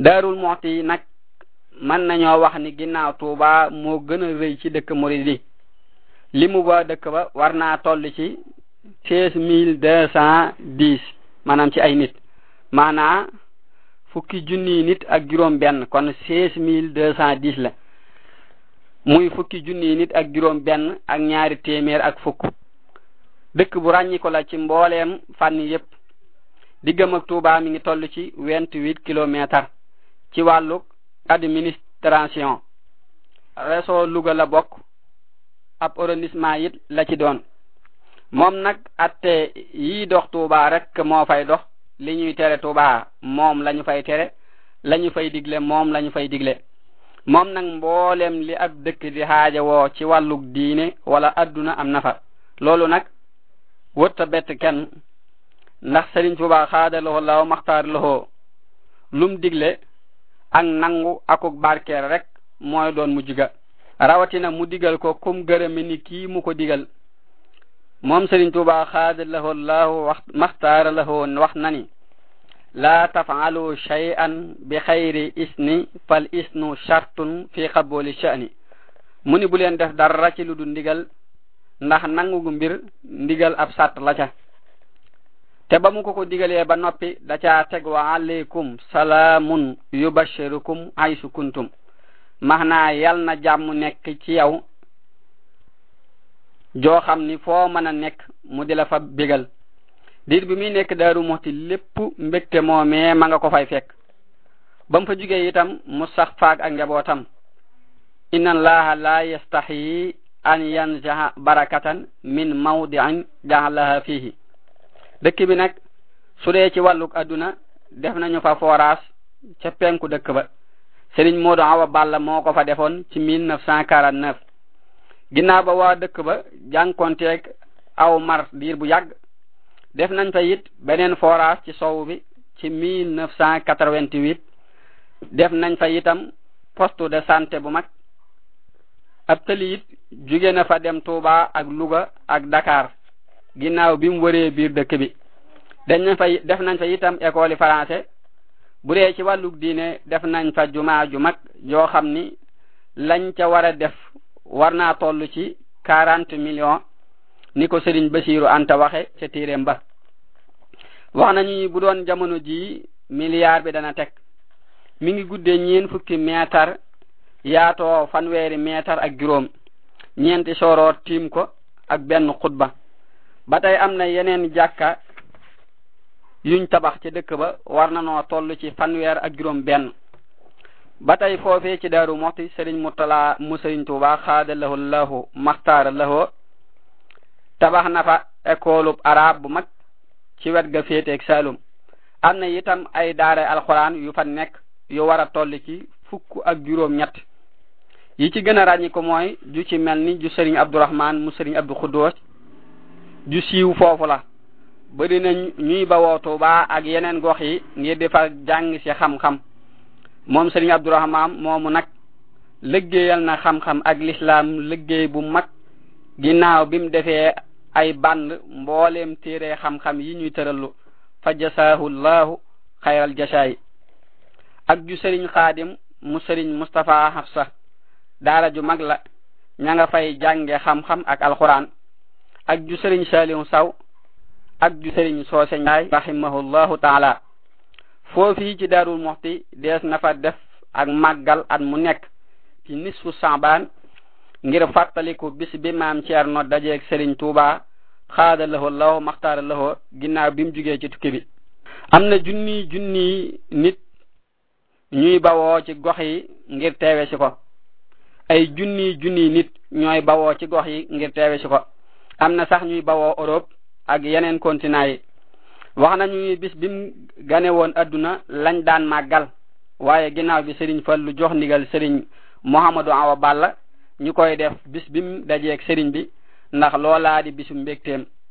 daarul moxti nag mën nañoo wax ni ginnaaw tuuba moo gën a rëy ci dëkk murid yi li mu ba dëkk ba war naa toll ci seize mille deux cent dix maanaam ci ay nit maanaa fukki junni nit ak juróom benn kon seize mille deux cent dix la muy fukki junni nit ak juróom benn ak ñaari téeméer ak fukk dëkk bu ràññi ko la ci mbooleem fànn yépp diggam ak Touba mi ngi toll ci vingt-huit kilomètres ci wàllu administration réseau Louga la bokk ab arrondissement it la ci doon moom nag atte yi dox Touba rek moo fay dox li ñuy tere Touba moom lañu fay tere lañu fay digle moom lañu fay digle moom nag mboolem li ab dëkk di xaaja woo ci wàllug diine wala adduna am na fa loolu nag wërta bett kenn ndax Sëriñ Tuubaa xaadaloo law maxtaar loxoo lum digle ak nangu akuk barkeer rek mooy doon mujj ga rawatina mu digal ko kum gërëme ni kii mu ko digal moom Sëriñ Tuubaa xaadaloo law wax maxtaar loxoo wax na ni laa tafaalu shay'an bi xayri isni fal isnu shartun fi qabuli sha'ni mu ni bu leen def dara ci lu du ndigal ndax nangu mbir ndigal ab sàtt la ca te ba mu ko ko digalee ba noppi da caa teg wa aleykum salaamun yubashirukum aysu kuntum maanaa yal na jàmm nekk ci yow joo xam ni foo mën a nekk mu di la fa bégal diir bi muy nekk daaru muxti lépp mbégte moomee ma nga ko fay fekk ba mu fa jugee itam mu sax faag ak njabootam inna allaha la yastaxyi an yanzaha barakatan min mawdiin jaalaha fihi dëkk bi nag su dee ci wàlluk adduna def nañu fa forage ca penku dëkk ba Sëriñ Moodu Awa Balla moo ko fa defoon ci mille neuf cent quarante neuf ginnaaw ba waa dëkk ba jànkonteeg aw mar diir bu yàgg def nañ fa it beneen forage ci sow bi ci mille neuf cent quatre-vingt-huit def nañ fa itam poste de santé bu mag ab tëli it jóge na fa dem Touba ak Louga ak Dakar ginnaaw bi mu wëree biir dëkk bi dañ nañ fa def nañ fa itam école yi français bu dee ci wàllug diine def nañ fa jumaa ju mag joo xam ni lañ ca war a def war naa toll ci quarante millions ni ko Sëriñ Basiiru Anta waxe ca téeréem ba wax nañu bu doon jamono ji milliard bi dana teg mi ngi guddee ñeen fukki meetar yaatoo fanweeri meetar ak juróom ñeenti soroor tiim ko ak benn xutba ba tey am na yeneen jàkka yuñ tabax ci dëkk ba war na noo toll ci fanweer ak juróom benn ba tey foofee ci daaru moxti sëriñ murtala mu sëriñ tuuba xaada lahu lahu maxtaara lahu tabax na fa école arab bu mag ci wet ga féeteeg Saalum am na itam ay daara alxuraan yu fa nekk yu war a toll ci fukk ak juróom ñett yi ci gën a ràññi ko mooy ju ci mel ni ju sëriñ abdourahman mu sëriñ abdou xuddoos ju siiw foofu la bari na ñuy bawoo Tuuba ak yeneen gox yi ngir di fa jàng ci xam-xam moom sëriñ abdourahman moomu nag liggéeyal na xam-xam ak lislaam liggéey bu mag ginnaaw bi mu defee ay band mbooleem téere xam-xam yi ñuy tërallu fa jasaahu llahu xayral jasaay ak ju sëriñ xaadim mu sëriñ Mustapha Hafsa daara ju mag la ña nga fay jànge xam-xam ak alquran ak ju sëriñ Saliou Saw ak ju sëriñ Soose Njaay rahimahullahu taala foofii ci Daarul Muxti dees na fa def ak màggal at mu nekk ci nisfu Saabaan ngir fàttaliku bis bi maam Ceerno dajeeg sëriñ Tuuba xaada lahoo law maxtaara lahoo ginnaaw bi mu jugee ci tukki bi am na junni junni nit ñuy bawoo ci gox yi ngir teewe si ko ay junni junni nit ñooy bawoo ci gox yi ngir teewe si ko am na sax ñuy bawoo Europe ak yeneen continent yi wax nañu bis bi mu gane woon adduna lañ daan màggal waaye ginnaaw bi sëriñ Fallu jox ndigal sëriñ Muhammadu Awa Balla ñu koy def bis bi mu dajeeg sëriñ bi ndax loolaa di bisu mbégteem